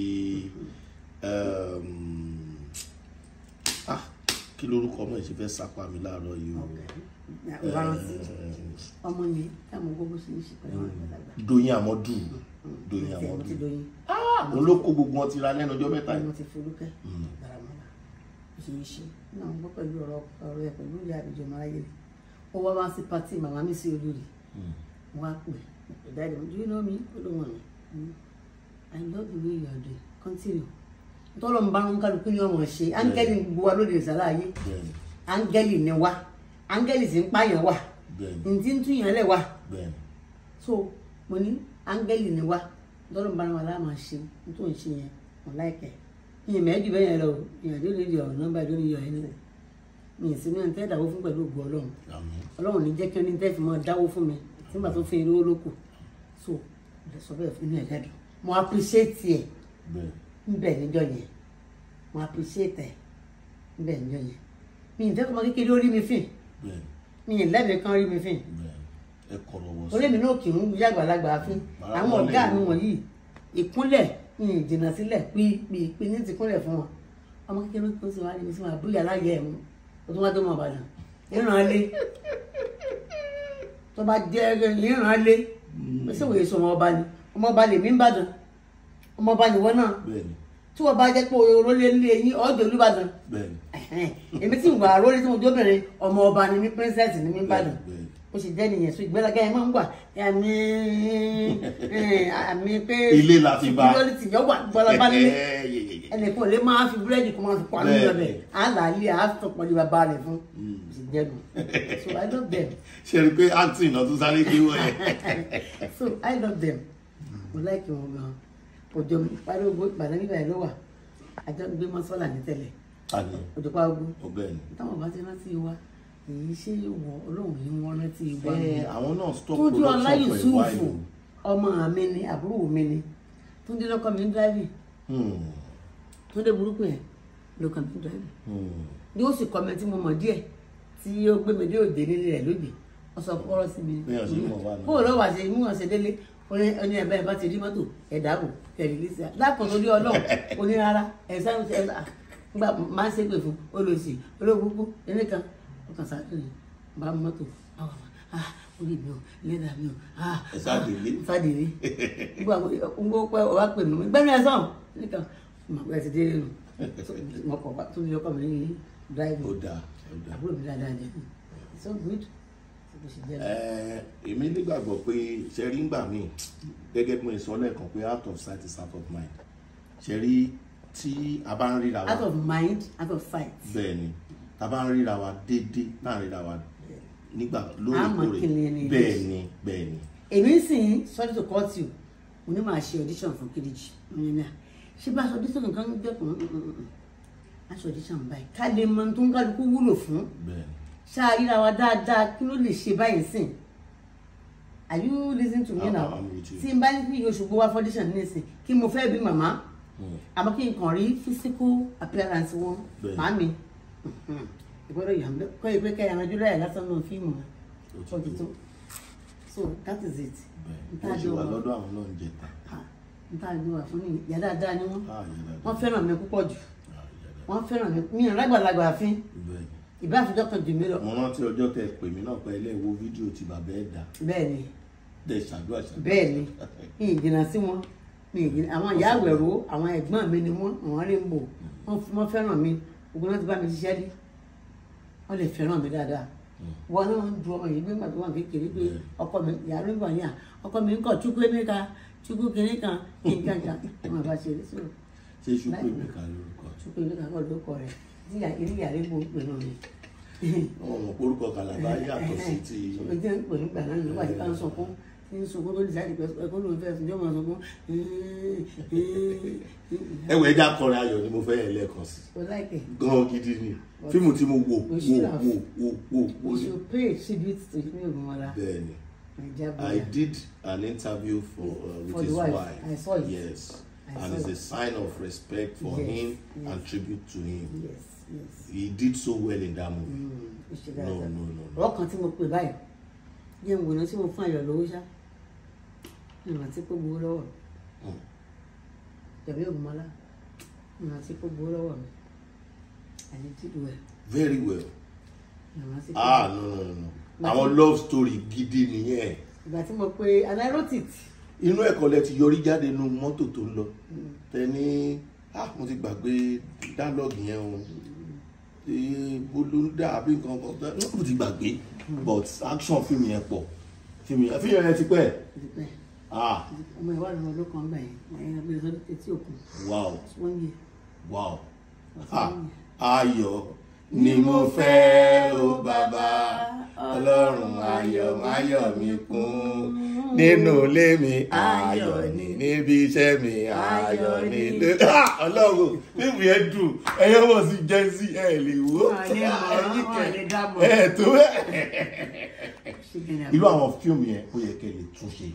Speaker 3: um, ah, kí lorúkọ ọmọ yìí ṣe fẹ́ sápá mi láàárọ̀ yìí o
Speaker 2: ìbáransí ọmọ yẹn táwọn gbogbo ṣe ń ṣe pẹ̀lú àwọn àgbàlagbà.
Speaker 3: Doyin Amọ́dù Doyin
Speaker 2: Mo ti- mo
Speaker 3: Amọ́dù
Speaker 2: ti doyin
Speaker 3: òun ló kó gbogbo wọn ti ra lẹ́nu ọjọ́ mẹ́ta
Speaker 2: mo
Speaker 3: yìí
Speaker 2: ti Folúkẹ́ Dáramọ́lá mo ṣe ń ṣe náà mo gbọ́ pẹ̀lú ọ̀rọ̀ ọ̀rọ̀ ẹ̀ pẹ̀lú ìyá àbíjọ máráyé rẹ̀ ó wá wá sí pátì màmá mi sí olórí mo wá pè é dáadé mo do you know me ó ló wọ̀n mi I love the way you are doing continue tọ́lọ̀ ń bá ń kálukú ní ọmọ ṣe áńgẹ́lì gbogbo wa lóde ìsàlẹ̀ ayé
Speaker 3: bẹ́ẹ̀ni
Speaker 2: áńgẹ́lì ni wá áńgẹ́lì sì ń pààyàn wà
Speaker 3: bẹ́ẹ̀ni
Speaker 2: ntí ń túyàn lẹ̀ wá
Speaker 3: bẹ́ẹ̀ni
Speaker 2: so mo ní áńgẹ́lì ni wá tọ́lọ̀ ń bá wa láàmà ṣe n tó ń ṣe yẹn mo láìpẹ́ ìyẹn mẹ́ẹ̀dì bẹ́ẹ̀ yẹn lọ o ìyẹn àdó lè di ọ̀rọ̀ nọ́mbà àdó lè yọ ẹ̀ nílẹ̀ mi ì sí ní ẹ̀ńtẹ́ ìdáwó fún pẹ̀lú ògùn ọlọ́run
Speaker 3: àmín
Speaker 2: ọlọ́run ní jẹ́ kí wọ́n ní tẹ́ fi mọ́ dáwó fún mi nígbà tó fi irú lóko so mo sọ bẹ́ẹ̀ fún inú ẹ̀ lẹ́dùn mo appreciate ẹ̀
Speaker 3: bẹ́ẹ̀
Speaker 2: nbẹ níjọ́ yẹn mo appreciate ẹ̀ nbẹ níjọ́ yẹn mi ì fẹ́ kọ́ ọmọ kékeré ó rí mi fìn
Speaker 3: bẹ́ẹ̀
Speaker 2: mi ì lẹ́mìí kan rí mi fìn
Speaker 3: bẹ́ẹ̀ ẹ kọ̀rọ̀ wọ
Speaker 2: orí mi náà kì í yá àgbàlagbà fún àwọn ọ̀gá mi wọ̀nyí ìkúnlẹ̀ mi ì jìnnà sílẹ̀ pípípí ní ti kúnlẹ̀ fún wọn ọmọ kékeré tó ti wá rí mi sí wọn àbúyà láyé ẹ̀ mú o tún wá tó mọ Ìbàdàn ìràn lé tó bá jẹ́ ìràn lé ṣé wòye sọ ọmọ ọba ni ọmọ ọba lèmi ń bàdàn ọmọ ọba nìwọ náà
Speaker 3: bẹ́ẹ̀ni
Speaker 2: tí wọ́n bá jẹ́ pé orólé lé yín ọ̀dọ̀ Olúbàdàn
Speaker 3: bẹ́ẹ̀ni
Speaker 2: ẹ̀hẹ́n. èmi tí ń wà rólé tí mo jóbìnrin ọmọ ọba ni mí princess ni mí ń bàdàn
Speaker 3: bẹ́ẹ̀ni
Speaker 2: ó sì jẹ́ nìyẹn so ìgbéraga yẹn máa ń wà àmì àmì pé
Speaker 3: Ilé la fi bá.
Speaker 2: security yọ wà gbọ́lábá nílé
Speaker 3: Ẹ, yẹ, yẹ, yẹ.
Speaker 2: ẹnìkan ò lè máa fi búrẹ́dì kó máa fi pa nínú
Speaker 3: Bẹ́ẹ̀.
Speaker 2: ọbẹ̀ á là á lé àá tó pọ̀lú bàbá rẹ̀ fún ó sì jẹ́ nù so I love them
Speaker 3: ṣe rí i pé acting náà tún sáré gbé wọ̀ ẹ́
Speaker 2: so I love them mo like wọn gan òjò pariwo ìbàdàn nígbà yẹn ló wà àjọ ń gbé mọ́sálà ní tẹ́lẹ̀
Speaker 3: àní
Speaker 2: òjò pariwo
Speaker 3: ọbẹ̀ ni
Speaker 2: táwọn bá ti rántí wa kì í ṣe wọ ọlọ́run ní wọ́n rántí ìwà mi.
Speaker 3: ẹ àwọn náà stop
Speaker 2: Túnjú
Speaker 3: production
Speaker 2: ọlá
Speaker 3: for a
Speaker 2: Yusufu
Speaker 3: while o.
Speaker 2: ọmọ mi ni àbúrò mi ni Túndé lọ́kọ mi ń dráìvì
Speaker 3: Hmm,
Speaker 2: Túndé burúkú yẹn lọ́kọ mi ń dráìvì
Speaker 3: hmm.
Speaker 2: ni ó sì kọ́ mi tí mo mọ̀ díẹ̀ tí ó gbé mi dé òde nílé rẹ̀ lóde wọ́n sọ kọ́rọ́ sí mi.
Speaker 3: Bí wọ́n ṣe mọ̀ wá náà.
Speaker 2: bó o lọ wà ṣe mú wọn ṣe délé oní oní ẹ̀bá ẹ̀bá ti rí mọ́tò ẹ̀dá bò kẹ̀lé lé sí i lápò tó rí ọlọ́run oní rárá ẹ̀sán ẹ̀sán nígbà máa ń ṣépè fún olóòsì olóògbógbó ẹnìkan ọkàn sáré ni bá mọ́tò àwọn ọmọ ah orí mi ò lẹ́dà mi ò ah
Speaker 3: Ẹ sáàdélé.
Speaker 2: sáàdélé nígbà ń gbọ́ pé ọba pè mí gbẹ́mí ẹ̀ sàn nìkan mà pẹ́ ti délé nù mọ̀kọ̀ wá tó ní ọkọ̀ mi ní dráìvì
Speaker 3: ó dáa ó dáa.
Speaker 2: àbúrò mi dáadáa jẹ́ so good bó ṣe jẹ́
Speaker 3: Ẹ, èmi nígbàgbọ́ pé ṣe rí ngbà míì gẹ́gẹ́ bí mo sọ lẹ́ẹ̀kan pé out of sight is out of mind ṣe rí tí a bá ń ríra wa
Speaker 2: out of mind out of sight.
Speaker 3: bẹ́ẹ̀ ni tá a bá ń ríra wa déédéé náà ríra wa nígbà
Speaker 2: Àmọ́ kí ni
Speaker 3: lóòrèkóòrè
Speaker 2: ẹni
Speaker 3: bẹ́ẹ̀
Speaker 2: yìí?
Speaker 3: ni bẹ́ẹ̀ ni
Speaker 2: èmi sì ń sorry to cut you mo ní máa ṣe audition fún Kidiji ọyàn náà ṣé bá aṣọ audition nǹkan ń dẹkùn aṣọ audition báyìí ká lè mọ ohun tó ń kálukú wúlò fún
Speaker 3: bẹ́ẹ̀ ni
Speaker 2: ṣáà ríra wa dáadáa kí ló lè ṣe báyìí sìn are you listening to me
Speaker 3: I'm-
Speaker 2: now
Speaker 3: I'm with you.
Speaker 2: tí n bá ní kí oṣù gbówá for audition nísìn kí mo fẹ́ bí màmá àmọ́ kí n kàn rí physical appearance wọn
Speaker 3: Bẹ́ẹ̀.
Speaker 2: màmí ìgbọ́dọ̀ yà ń bẹ́ kọ́ ìpè kẹ́yà náà jùlọ ẹ̀ lásán náà fíìmù
Speaker 3: Ó ti
Speaker 2: ó ti tó so that is it
Speaker 3: bẹ́ẹ̀ wọ́n ṣe wà lọ́dọ̀ àwọn náà ń jẹta
Speaker 2: nta ni wà fún ni ìyá dáadáa ni wọn
Speaker 3: Ah, ìyá dáadáa.
Speaker 2: wọn fẹ́ràn mi púpọ̀ jù
Speaker 3: Ah, ìyá dáadáa.
Speaker 2: wọn fẹ́ràn mi mi ò lágbàlagbà àfin
Speaker 3: bẹ́ẹ̀ ni.
Speaker 2: ìbá àfijọ́ kan jù mí lọ
Speaker 3: mo rántí ọjọ́ tẹ pè mí náà pé ilé wo fídíò tí bàbá ẹ̀ dá
Speaker 2: bẹ́ẹ̀ ni
Speaker 3: tẹ ṣàdúrà ṣàdúrà
Speaker 2: bẹ́ẹ̀ ni mi ì jìnnà sí wọn mi ì jìnnà àwọn ìyá àwẹ̀rọ àwọn ẹ̀gbọ́n mi ni wọ́n àwọn rainbow wọ́n wọ́n fẹ́ràn mi ogun náà ti bá mi ṣiṣẹ́ rí wọ́n lè fẹ́ràn mi dáadáa wọn náà ń du ọmọ yìí nígbà tó wà kékeré pé ọkọ mi ìyá rainbow ní à ọkọ mi ń kọ chukwu emeka chukwu kìnìún kan kí n kankan wọn bá ṣe é sọ̀rọ̀
Speaker 3: ṣé ṣùkú ìmẹ̀ka lórúkọ
Speaker 2: chukwu emeka kọ́ lórúkọ rẹ̀ tí ìyá ilé ìyá rainbow ń pè náà ni.
Speaker 3: àwọn ọmọ orúkọ kàlàbá yàtọ̀ sí ti
Speaker 2: ṣùgbọ́n tí wọ́n pè nígbà náà nígbà tí wọ́n sọkún tí ń sunkún tó lè sáà dìpẹ́ ẹ̀kọ́ ló ń fẹ́ fún jọ́mọ̀ sọkún
Speaker 3: ẹwẹ ẹja kọrin ayọ̀ ni mo fẹ́ yẹn lẹ́ẹ̀kan sí
Speaker 2: o láìpẹ́
Speaker 3: gan gidi ni fíìmù tí mo wò wò
Speaker 2: should have.
Speaker 3: wò wò wò wò
Speaker 2: we
Speaker 3: ni
Speaker 2: should pay tribute to Yemi Ogunmola
Speaker 3: bẹ́ẹ̀ ni
Speaker 2: naija
Speaker 3: I
Speaker 2: boya
Speaker 3: did an interview for uh, with
Speaker 2: For the
Speaker 3: his
Speaker 2: wife.
Speaker 3: wife.
Speaker 2: I saw it.
Speaker 3: Yes,
Speaker 2: I
Speaker 3: and
Speaker 2: saw
Speaker 3: it's
Speaker 2: it.
Speaker 3: a sign of respect for
Speaker 2: Yes,
Speaker 3: him
Speaker 2: yes.
Speaker 3: and tribute to him.
Speaker 2: yes yes
Speaker 3: He did so well in that movie.
Speaker 2: Mm, ó ṣe
Speaker 3: No,
Speaker 2: dáadáa
Speaker 3: no, no, no.
Speaker 2: ọ̀rọ̀ kan tí mo pè báyìí yẹn wò ná tí mo fún ayọ̀ lówó ṣá ìrántí kó gbowó lọ́wọ́ mi
Speaker 3: Mm.
Speaker 2: Yemi Ogunmola ìrántí kó gbowó lọ́wọ́ mi àyè tìlú ẹ̀
Speaker 3: Very well.
Speaker 2: ìrántí kó
Speaker 3: Ah no no no no. Àwọn love story gidi nìyẹn.
Speaker 2: ìgbà tí mo pe and I wrote it
Speaker 3: Inú ẹ̀kọ́ lẹ ti yọrí jáde nínú mọ́tò tó ń lọ. Tẹ ní ah mo ti gbàgbé dialogue yẹn o. Ee bolúndà àbí nǹkan kan tẹ mo ti gbàgbé but action fíìmù yẹn pọ̀. Fíìmù yẹn fíìmù yẹn ti pẹ́.
Speaker 2: ó ti pẹ́
Speaker 3: Ah
Speaker 2: ọmọ ìwà lọ́wọ́ ló kàn gbà yẹn ẹ̀yìn abẹ́rẹ́ sọ́dún etí òkun
Speaker 3: wow
Speaker 2: wọ́n yẹ
Speaker 3: wow. Ah ayọ̀ ni mo fẹ́ o bàbá ọlọ́run ayọ̀ máyọ̀ mi kún nínú ilé mi ayọ̀ ni níbi iṣẹ́ mi ayọ̀ ni lé Ah, ọlọ́run fíìmù yẹn dùn ẹ̀yọ́ mọ̀ sí jẹ́nsí ẹ̀ lè wò ó
Speaker 2: Wọ́n lè mọ̀,
Speaker 3: ẹ̀yìn
Speaker 2: wọ́n lè dá mọ̀.
Speaker 3: ẹ̀ tó bẹ́ẹ̀.
Speaker 2: ṣe gẹ̀rẹ́
Speaker 3: irú àwọn fíìmù yẹn ó yẹ kẹ́ lè tún ṣe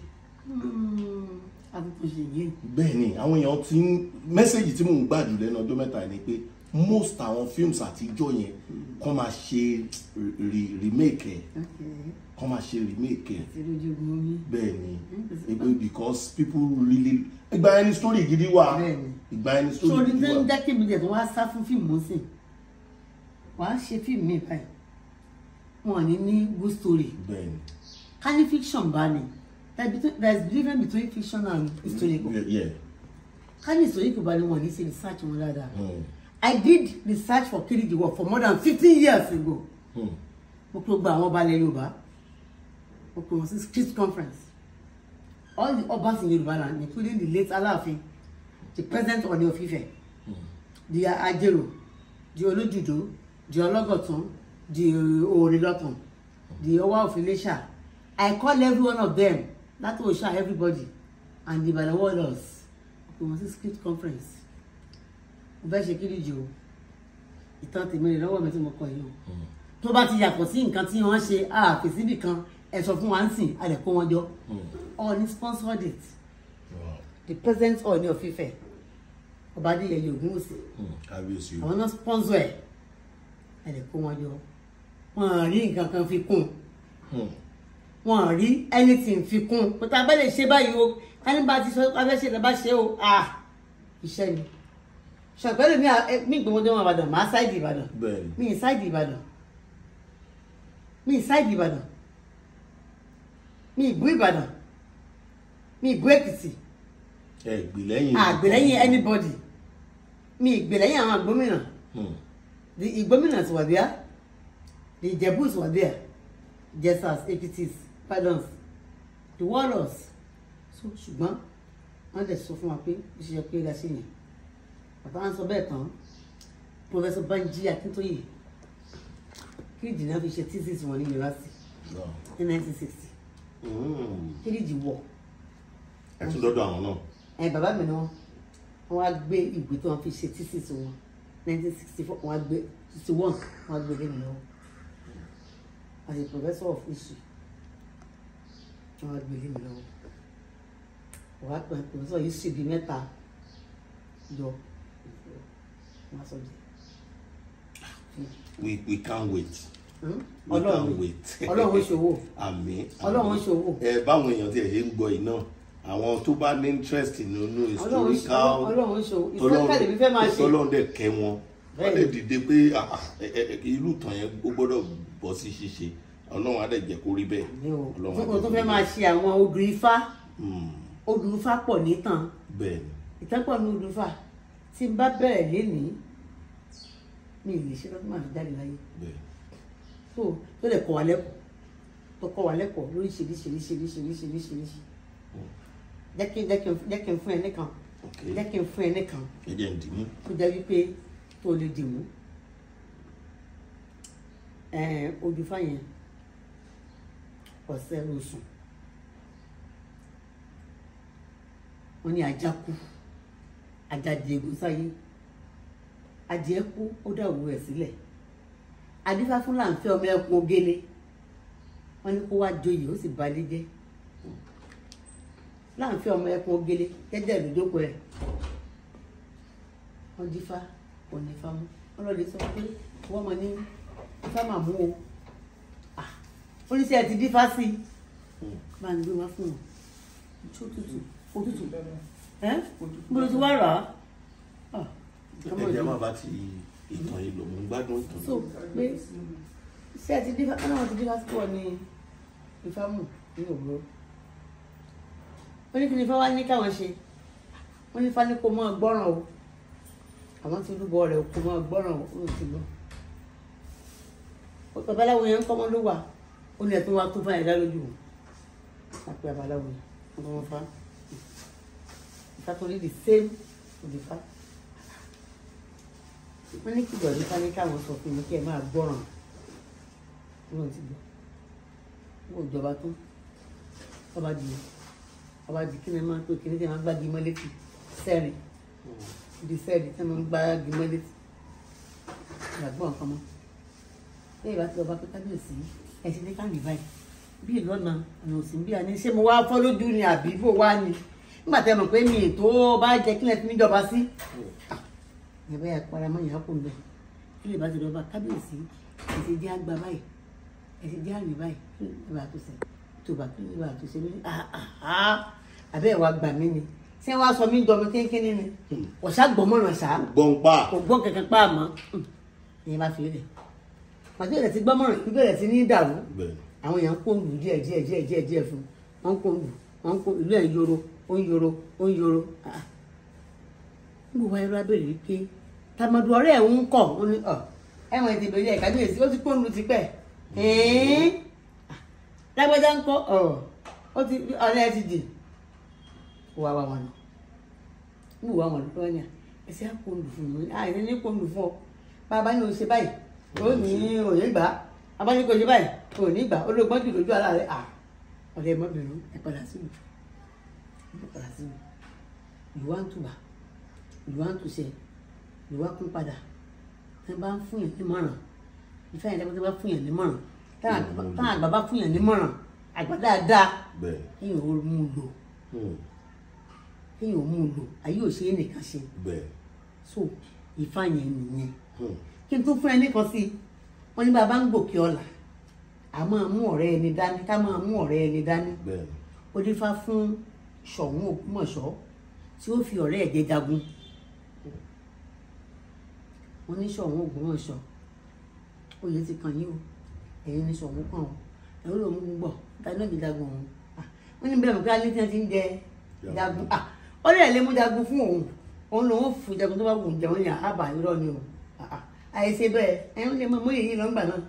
Speaker 2: àbùkù ṣe yé
Speaker 3: bẹ́ẹ̀ ni àwọn èèyàn ti ń mẹ́sẹ̀gì tí mò ń gbàdú lẹ́nu ọjọ́ mẹ́ta ni pé most àwọn films àtijọ́ yẹn kọ́ máa ṣe re- remake ẹ̀ kọ́ máa ṣe remake ẹ̀
Speaker 2: ti lójú ogun omi
Speaker 3: bẹ́ẹ̀ ni ebe because people really ìgbà ẹni story gidi wà
Speaker 2: Bẹ́ẹ̀ ni.
Speaker 3: ìgbà ẹni story
Speaker 2: sórí
Speaker 3: gidi
Speaker 2: tó ń
Speaker 3: wà
Speaker 2: jẹ́ kí mi jẹ̀ tó wá sá fún fíìmù sí wàá ṣe fíìmù mi báyìí wọn ò ní ní good story
Speaker 3: bẹ́ẹ̀ ni
Speaker 2: ká ní fiction bá ní there is between- there is difference between fiction and historical
Speaker 3: Yeah, yeah.
Speaker 2: ká ní historical bá ní wọn ò ní ṣe research wọn dáadáa
Speaker 3: Hmm.
Speaker 2: I did research for Kiriji work for more than fifteen years ago.
Speaker 3: Hmm.
Speaker 2: mo kúrò gba àwọn ọba ilẹ̀ yorùbá mo kúrò wọn sí street conference all the obas in yorùbá land including the late aláàfin the present Ọọ̀ni of Ifẹ̀ the ajero the olójúdó the ọlọ́gọ̀tún the òrìlọ́tàn the ọwá of Iléṣà i call every one of them láti òòṣà everybody and the Ìbàdàn warriors mo kúrò wọn sí street conference mo fẹ́ ṣe Kiriji o ìtàn tèmi rè lọ́wọ́ mi tí mo kọ yìí o tó bá ti yàtọ̀ sí nǹkan tí wọ́n ṣe àfi síbì kan ẹ sọ fún wa ń sìn a lè kó wọn jọ Ọọ̀ni sponsored it the president Ọọ̀ni of Ifẹ̀ ọba Adéyẹyè Ògúnwùsì
Speaker 3: kábíyèsí o
Speaker 2: àwọn náà sponsor ẹ̀ ẹ lè kó wọn jọ wọn rí nǹkan kan fi kún wọn rí anything fi kún kó tá a bá lè ṣe báyìí o kání bá ti sọ pé a fẹ́ ṣe lè bá ṣe o ah iṣẹ́ ni ṣàpẹ́lẹ̀ mi à- ẹ- mi ìgbìmọ̀jọ́ wọn Ìbàdàn máa ṣáìdì Ìbàdàn
Speaker 3: bẹ́ẹ̀ni
Speaker 2: mi ì ṣáìdì Ìbàdàn mi ì ṣáìdì Ìbàdàn mi ì bú Ìbàdàn mi ì bú Èkìtì
Speaker 3: ẹ gbè lẹ́yìn
Speaker 2: àgbèlẹ́yìn anybody mi ì gbèlẹ́yìn àwọn gómìnà
Speaker 3: Hmm.
Speaker 2: the Igbominas were there the Ijebus were there Jesas Ekitis pardons the warlords so ṣùgbọ́n wọ́n lè sọ fún wa pé ó ṣe yẹ pé ra sí yẹn bàbá wọn sọ bẹ́ẹ̀ tán Professor Banji Akintoye kíríjì náà fi ṣe thesis wọn ní yunifásitì
Speaker 3: Lọ.
Speaker 2: ní 1960
Speaker 3: Hmm.
Speaker 2: kíríjì wọ̀
Speaker 3: ẹ tún lọ́dọ̀ àwọn náà
Speaker 2: ẹ bàbá mi ni wọn wọn wá gbé ìwé tí wọn fi ṣe thesis wọn 1964 wọn wá gbé 61 wọn wá gbé lé mi lọ́wọ́ as a professor of history wọn wá gbé lé mi lọ́wọ́ wọn wá pè professor history bíi mẹ́ta yọ wọn sọ jẹ
Speaker 3: we we can't wait we
Speaker 2: Ọlọ́run
Speaker 3: can't wait
Speaker 2: Ọlọ́run ó ṣòwò
Speaker 3: àmín
Speaker 2: Ọlọ́run ó ṣòwò
Speaker 3: ẹ báwọn èèyàn tí ẹ ṣe ń gbọ́ yìí náà àwọn tó bá ní interest nínú
Speaker 2: Ọlọ́run ó
Speaker 3: historical
Speaker 2: ṣòwò Ọlọ́run ó ṣòwò ìfẹ́kàlẹ̀ mi fẹ́ máa ṣe
Speaker 3: tọ́lọ́run dẹ̀ kẹ́ wọn wọ́n lè
Speaker 2: Bẹ́ẹ̀ni.
Speaker 3: dìde pé ah, ah, ẹ- ẹ- ẹ- irú ìtàn yẹn ó gbọ́dọ̀ bọ́ sí ṣíṣe ọlọ́run á dẹ̀ jẹ́ kó rí bẹ́ẹ̀
Speaker 2: mi ò
Speaker 3: Ọlọ́run á
Speaker 2: fún
Speaker 3: jẹ́
Speaker 2: kò tó
Speaker 3: kó
Speaker 2: fẹ́
Speaker 3: rí
Speaker 2: máa
Speaker 3: bẹ́ẹ̀.
Speaker 2: ṣe àwọn odù ifá
Speaker 3: Hmm.
Speaker 2: odù ifá pọ̀ nítàn
Speaker 3: bẹ́ẹ̀ ni
Speaker 2: ìtẹ́pọ̀ ní olùfà tí n bá bẹ̀rẹ̀ lénìí mi ì lè ṣe lọ́dún máa fi jáde láyé
Speaker 3: bẹ́ẹ̀
Speaker 2: tó tó lè kọ́ wa lẹ́kọ̀ọ́ tó kọ́ wa lẹ́kọ̀ọ́ lóríṣiríṣiríṣiríṣiríṣiríṣi jẹ́ kí jẹ́ kí n jẹ́ kí n fún ẹ nìkan
Speaker 3: ok
Speaker 2: jẹ́ kí n fún ẹ nìkan
Speaker 3: ẹ jẹ́ ń dì mú
Speaker 2: tó jẹ́ wípé tó lè dì mú ẹ̀ẹ́n olùfà yẹn ọ̀sẹ̀ oṣù wọ́n ní ajá kú ajá di egun sáyé adìẹ kú ó dá òwú rẹ̀ sílẹ̀ adífá fún láǹfẹ́ ọmọ ẹkùn ogele wọ́n ní kó wá joyè ó sì balẹ̀ jẹ́ láǹfẹ́ ọmọ ẹkùn ogele jẹ́jẹ́ ìlúdókò ẹ̀ wọ́n dífá kò ní ifá mú wọ́n lọ́ọ́ lè sọ pé wọ́n mọ ní ifá mà mú o Ah, oníṣẹ́ ẹ ti dífá sí i máa ń gbé wá fún wọn tó tutù òtútù ẹ́ bó ló ti wá rà á Ah, ọmọ
Speaker 3: ẹ jẹ́
Speaker 2: ìlú
Speaker 3: má bá ti ìtàn yìí lò mú gbádùn ìtàn
Speaker 2: so pé ṣé ẹ ti dífá ẹ náà ti dífá sí pọ̀ ní ìfámù ní òwúrọ̀ wọ́n ní kí ni ifá wá ní káwọn ṣe wọ́n ní ifá ní kó mọ́ gbọ́ràn o àwọn ti rúbọ rẹ̀ kó mọ́ gbọ́ràn o ó ti lọ babaláwo yẹn ń kọ́ mọ́ ló wà ó ní ẹ̀tún wa tó fáyẹ̀ dá lójú o àpè babaláwo yẹn wọ́n kọ́ mọ́ fa ìfá tó ní the same with the fa wọ́n ní kìlọ̀ nípa ní káwọn sọ fún mi kí ẹ máa gbọ́ràn wọn ti gbọ́ wọn ò jọba tán ọba di ọba di kí ni máa ń pè kí ni tí wọ́n gbági mọ́ létí sẹ́ẹ̀rì di sẹ́ẹ̀rì tí wọ́n gbági mọ́ létí ìgbàgbọ́ nǹkan mọ́ lẹ́yìn bá ti ọba pé kábíyèsí ẹ̀sìn ní káàdì báyìí bí ìlọ́nà ọ̀nà òsì ń bí a ní ṣé mo wá fọ́ lójú ni àbí bò wá ni nígbà tẹ́ mọ̀ pé mi ì tó bá jẹ́ kílẹ̀ tí mi jọba sí ìyẹn bẹ́ẹ̀ paramọ́ ìyá kò ń bẹ̀ kí lè bá ti lọ́ba kábíyèsí ẹ̀sìn jẹ́ àgbà báyìí ẹ̀sìn jẹ́ àmì báyìí kí lè bá tó sẹ̀ tó bá kí lè bá tó sẹ̀ lórí àbẹ́ ìwà gbà mí ni ṣé wàá sọ mí dọ̀mí kéńkéní ni ọ̀ṣà gbọ́mọ̀ràn ṣá
Speaker 3: gbọ̀npa
Speaker 2: kò gbọ́n kankan pa àmọ́ ìyẹn bá fi lè pàtó ìrẹ̀ ti gbọ́mọ̀ràn ìbẹ̀rẹ̀ ti ní dàrú
Speaker 3: bẹ́ẹ̀
Speaker 2: àwọn èèyàn ń kó lù díẹ̀ díẹ̀ díẹ̀ díẹ̀ díẹ̀ fún wọn ń kó lù wọn ń kó ìlú ẹ̀ ń yoro ó ń yoro ó ń yoro ah níbo wáyé ló abẹ́rẹ́ wípé tàmọ̀dù ọ̀rẹ́ ẹ̀ ń kọ̀ ó ní ọ̀ ẹ̀wọ̀n ètò ìbẹ̀rẹ̀ ìkábíyèsí ó ti kó lù tipẹ́ ẹ̀ẹ́n lágbájá ń kọ́ ọ̀ ó ti ọ̀rẹ́ ẹ̀ ti dì wà wà wọn níbo wà wọn lọ́wọ́ ní à ẹ̀sẹ̀ á kó lù fún mi àìní ní kó lù fún ọ bàbá ní o ṣe báyìí ó ní òye gbà á bàbá ní kò ṣe báyìí kò ní gbà ó lóògbọ́n jù lójú ara rẹ̀ à ọ̀rẹ́ mọ́bìnrin ẹ̀ padà sí mi ẹ̀ padà sí mi ìlú wa ń tùbà ìlú wa ń túṣe ìlú wa kún padà ẹ bá ń fún yẹn nímọ̀ràn ìfẹ́ yẹn lẹ́gbẹ́ tó bá fún yàn nímọ̀ràn táwọn àgbà bá fún yàn nímọ̀ràn àgbà dáadáa
Speaker 3: bẹ́ẹ̀
Speaker 2: kéèyàn ó mú un lò
Speaker 3: hmm,
Speaker 2: kéèyàn ó mú un lò ayé ò ṣe é nìkan ṣe
Speaker 3: bẹ́ẹ̀
Speaker 2: so ìfá yẹn nìyẹn
Speaker 3: hmm,
Speaker 2: kí n tún fún ẹ nìkan sí i wọ́n ní bàbá ń gòkè ọ̀la a máa mú ọ̀rẹ́ ẹni dání ká máa mú ọ̀rẹ́ ẹni dání
Speaker 3: bẹ́ẹ̀
Speaker 2: ó dífá fún Ṣọ̀ún Ògbómọ̀ṣọ́ tí ó fi ọ̀rẹ́ ẹ̀jẹ̀ jagun wọ́n ní Ṣọ̀ún Ògbómọ̀ṣọ́ oyè ti kàn yín o ẹ̀yin ní Ṣọ̀ún kàn o ẹ̀rọ ló mú gbọ̀ ta ní òjì jagun òun Ah, wọ́n ní bẹ́ẹ̀ mọ̀ pé alẹ́ tí wọ́n ti ń jẹ jagun Ah, ó lè lé mú jagun fún òun òun lòun fún jagun tó bá wù ú jẹun ní àbá irọ́ ni o Ah, ah, àìṣe bẹ́ẹ̀ ẹ̀yin lè mọ mọ́yè yìí lọ́ngbà náà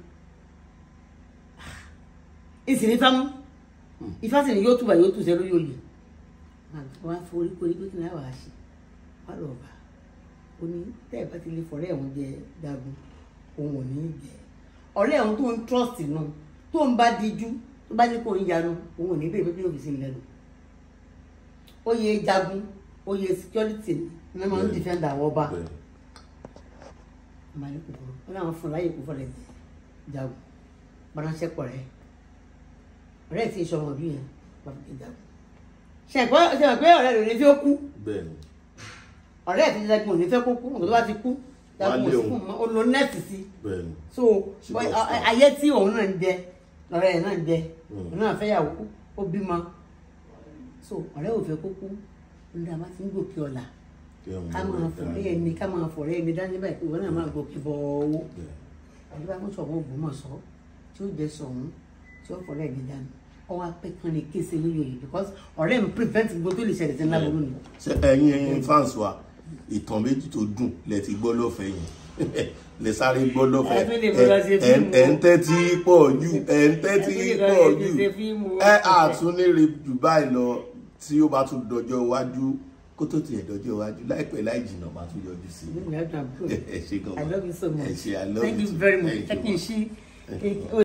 Speaker 2: ìsìn ní fámú ìfásitì ni yóò túbà yóò tù sẹ́ lórí oyè wọn á forí korí pé kí ni àwọn àṣẹ wọn lọ bá ó ní tẹ́ ẹ̀ bá ti lè fọ̀rẹ́ ẹ̀hún jẹ jagun òun ò ní í jẹ ọ̀rẹ́ ẹ̀hún tó ń trust nù tó ń bá dijú tó bá ní kó ń yanu òun ò ní bẹ́ẹ̀ pé kí yóò fi sí lẹ́nu oyè jagun oyè security ni wọ́n máa ń defend àwọn ọba
Speaker 3: bẹ́ẹ̀
Speaker 2: ọmọ alẹ́ kòkòrò wọn làwọn fún láyè kó fọlẹ̀ jagun bọ́láṣẹ́ pọ̀ rẹ̀ ọ̀rẹ́ tí ìṣọmọ bí yẹn bàbá ti jagun ṣẹ̀pẹ́ ṣẹ̀pẹ́ pé ọ̀rẹ́ rẹ̀ ní tí ó kú
Speaker 3: bẹ́ẹ̀ ni
Speaker 2: ọ̀rẹ́ ẹ̀ ti jagun ò ní fẹ́ kó kú nǹkan tó bá ti kú jagun ò sí fún mọ́ ó lo nẹ́ẹ̀tì sí
Speaker 3: bẹ́ẹ̀ ni
Speaker 2: so
Speaker 3: Ṣùgbọ́n
Speaker 2: bọ́-
Speaker 3: ọ̀sán.
Speaker 2: ayé tí òun náà ń jẹ ọ̀rẹ́ ẹ̀ náà ń jẹ
Speaker 3: Mm.
Speaker 2: òun náà fẹ́yàwó ó bímọ so ọ̀rẹ́ ò fẹ́ kó kú ní a máa ti ń gòkè ọ̀la
Speaker 3: kí wọ́n
Speaker 2: ká
Speaker 3: mú
Speaker 2: máa
Speaker 3: ẹ̀
Speaker 2: fọ̀rẹ́
Speaker 3: dáa.
Speaker 2: ẹni ká máa fọ̀rẹ́ ẹni dání báyìí pé ìwọ náà máa gòkè bọ̀ owó
Speaker 3: Bẹ́ẹ̀.
Speaker 2: àdúrà mú sọ̀rọ̀ Ògbómọ̀ṣọ́ tí ó jẹ́ sọ̀hún tí ó fọ̀rẹ́ ẹni dání ọwọ́ apẹ́ kan lè kése lórí oyè because ọ̀rẹ́ mi prevent gbogbo tó lè ṣẹlẹ̀ sí ńlá burú ni
Speaker 3: ṣe ẹ̀yin ẹ̀yin fans wa ìtàn méjì tó dùn lẹ ti gbọ́ lọ́fẹ̀ẹ́ yẹn lẹ sáré gbọ́ lọ́fẹ̀ẹ́
Speaker 2: Ẹ tún lè mú lọ ṣe
Speaker 3: ẹ
Speaker 2: fíìmù.
Speaker 3: ẹ ń tẹ́tí pọ̀ jù ẹ ń tẹ́tí
Speaker 2: Ẹ tún lè lọ
Speaker 3: pọ̀
Speaker 2: ṣe
Speaker 3: jù
Speaker 2: fíìmù.
Speaker 3: ẹ àtúnlére jù báyìí lọ tí ó bá tún dọjọ́ iwájú kó tó tiẹ̀ dọjọ́ iwájú láìpẹ́ láì jìnnà máa tún yọjú sí i
Speaker 2: Inú mi á dùn àbúrò.
Speaker 3: ẹ ṣe gan
Speaker 2: I love you so much.
Speaker 3: ẹ ṣe I love
Speaker 2: Thank
Speaker 3: you
Speaker 2: you
Speaker 3: too.
Speaker 2: very much.
Speaker 3: Thank
Speaker 2: Ẹ
Speaker 3: you,
Speaker 2: kì í
Speaker 3: ma.
Speaker 2: ṣí.
Speaker 3: Thank you, ma.